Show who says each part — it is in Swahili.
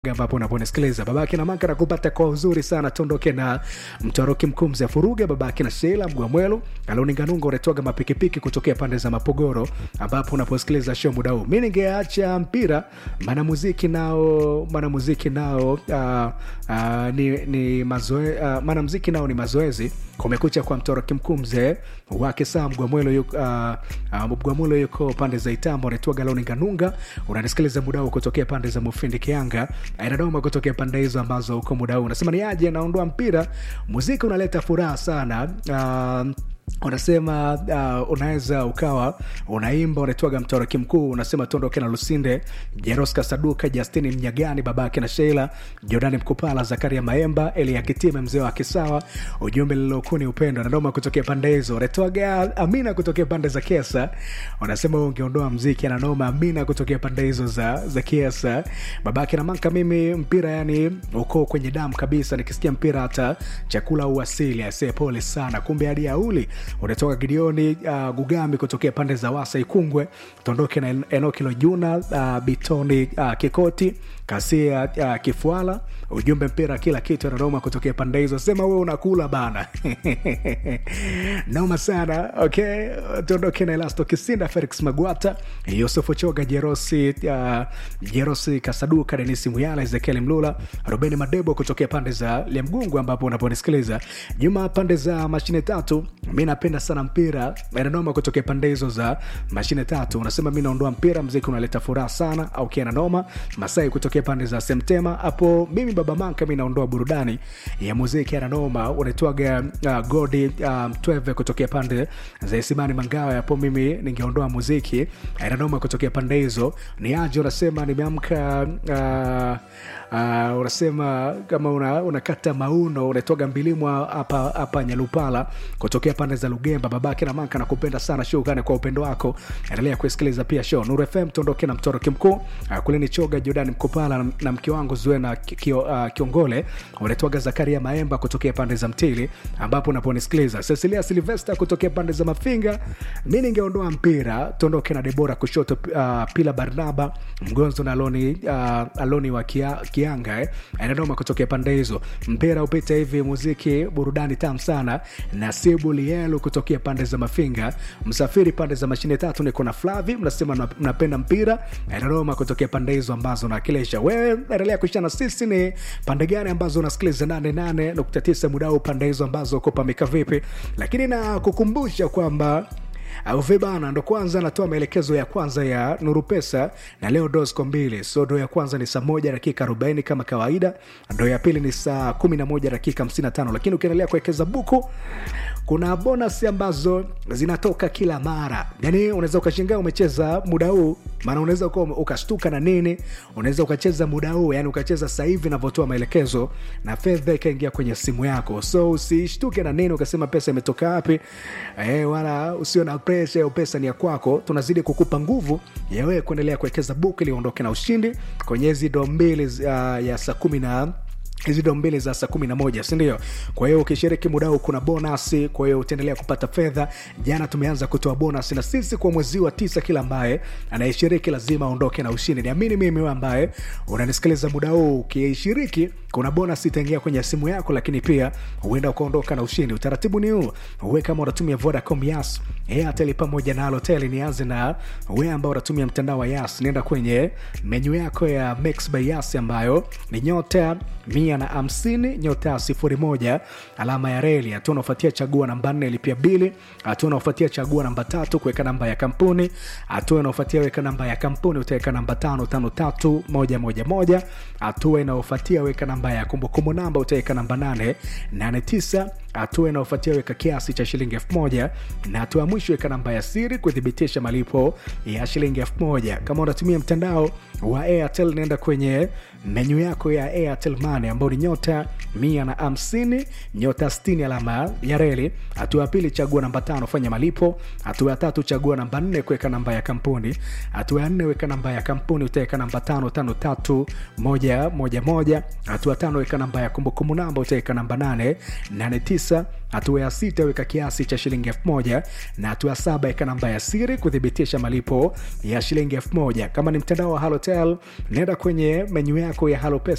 Speaker 1: ambapo unaponisikiliza babake na maka nakupata kwa uzuri sana tuondoke na mtoroki mkuu mzee furuge babake na shela mgwamwelu alioninganunga unatoga mapikipiki kutokea pande za mapogoro ambapo unaposikiliza show muda huu mi ningeacha mpira manamuziki nao manamuziki nao uh, uh, ni, ni mazoe, uh, manamuziki nao ni mazoezi kumekucha kwa mtoroki mkuu mzee wake saa mgwamwelo yuko, uh, uh, mgwamwelo yuko pande za itambo anaitwaga loninganunga unanisikiliza muda huu kutokea pande za mufindi kianga inadoma kutokea pande hizo ambazo uko muda huu unasema ni aje naondoa mpira muziki unaleta furaha sana uh, unasema uh, unaweza ukawa unaimba unaitwaga mtoroki mkuu unasema tuondoke na lusinde jeroska saduka justini mnyagani babake na sheila jordani mkupala zakaria maemba elia kitime mzee wa kisawa ujumbe lilokuu ni upendo nadoma kutokea pande hizo unaitwaga amina kutokea pande za kesa unasema ungeondoa mziki ananoma amina kutokea pande hizo za, za kiesa babake na manka mimi mpira yani uko kwenye damu kabisa nikisikia mpira hata chakula uasili asee pole sana kumbe hadi auli unatoka gideoni uh, gugambi kutokea pande za wasa ikungwe tuondoke na enokilo juna uh, bitoni uh, kikoti kasia uh, kifuala ujumbe mpira kila kitu ananoma kutokea pande hizo sema we unakula bana noma sana okay tuondoke na elasto kisinda felix magwata yusufu choga jerosi uh, jerosi kasaduka denisi muyala ezekiel mlula robeni madebo kutokea pande za liamgungu ambapo unaponisikiliza nyuma pande za mashine tatu mi napenda sana mpira nanoma kutokea pande hizo za mashine tatu unasema mi naondoa mpira mziki unaleta furaha sana au kiana noma masai kutokea pande za semtema hapo mimi baba manka mi naondoa burudani ya muziki ananoma unaitwaga uh, godi mtweve um, kutokea pande za isimani mangawa hapo mimi ningeondoa muziki ananoma kutokea pande hizo ni aje unasema nimeamka uh, uh, unasema kama una, unakata mauno unatoga mbilimwa hapa hapa nyalupala kutokea pande za lugemba babake na manka nakupenda sana shukrani kwa upendo wako endelea kusikiliza pia show nur fm tuondoke na mtoroki mkuu uh, kulini choga jordan mkopala na, na mke wangu zuena kio, uh, kiongole unatoga zakaria maemba kutokea pande za mtili ambapo unaponisikiliza cecilia silvester kutokea pande za mafinga mi ningeondoa mpira tuondoke na debora kushoto uh, pila barnaba mgonzo na aloni, uh, aloni wa kia, kianga eh. anadoma kutokea pande hizo mpira upita hivi muziki burudani tam sana nasibu lielu kutokea pande za mafinga msafiri pande za mashine tatu niko na flavi mnasema mnapenda mpira anadoma kutokea pande hizo ambazo nawakilisha wewe endelea kuishana sisi ni pande gani ambazo unasikiliza 88.9 muda huu pande hizo ambazo uko pamika vipi lakini na kukumbusha kwamba vibana ndo kwanza anatoa maelekezo ya kwanza ya nuru pesa na leo dosco mbili so do ya kwanza ni saa moja dakika 40 kama kawaida ndo ya pili ni saa 11 dakika 55 lakini ukiendelea kuwekeza buku kuna bonus ambazo zinatoka kila mara yani unaweza ukashingaa umecheza muda huu maana unaweza ukashtuka na nini unaweza ukacheza muda huu yani ukacheza sahivi navyotoa maelekezo na fedha ikaingia kwenye simu yako so usishtuke na nini ukasema pesa imetoka wapi e, wala usio na presha hiyo pesa ni ya kwako tunazidi kukupa nguvu ya wewe kuendelea kuwekeza buku ili uondoke na ushindi kwenye hizi do mbili uh, ya saa kumi na hizi ndo mbili za saa kumi na moja sindio kwa hiyo ukishiriki muda huu kuna bonasi kwa hiyo utaendelea kupata fedha jana tumeanza kutoa bonasi na sisi kwa mwezi wa tisa kila ambaye anayeshiriki lazima aondoke na ushindi niamini mimi we ambaye unanisikiliza muda huu ukishiriki kuna bonus itaingia kwenye simu yako lakini pia huenda ukaondoka na ushindi utaratibu ni huu uwe kama unatumia vodacom yas airtel pamoja na alotel nianze na we ambao unatumia mtandao wa yas nienda kwenye menyu yako ya mix by yas ambayo ni nyota mia na hamsini nyota sifuri moja alama ya reli hatua unaofuatia chagua namba nne lipia bili hatua unaofuatia chagua namba tatu kuweka namba ya kampuni hatua inaofuatia weka namba ya kampuni utaweka namba tano tano tatu moja moja moja hatua inaofuatia weka namba ya kumbukumbu namba utaweka namba nane nane tisa hatua inaofuatia weka kiasi cha shilingi elfu moja na hatua ya mwisho weka namba ya siri kuthibitisha malipo ya shilingi elfu moja kama unatumia mtandao wa airtel naenda kwenye menyu yako ya airtel mane ambao ni nyota mia na hamsini nyota 60 alama ya reli hatua ya pili chagua namba tano fanya malipo hatua ya tatu chagua namba nne kuweka namba ya kampuni hatua ya nne weka namba ya kampuni utaweka namba tano tano tatu moja moja moja hatua tano weka namba ya kumbukumbu namba utaweka namba nane nane tisa tisa hatua ya sita weka kiasi cha shilingi elfu moja na hatua ya saba weka namba ya siri kuthibitisha malipo ya shilingi elfu moja kama ni mtandao wa halotel nenda kwenye menyu yako ya halopesa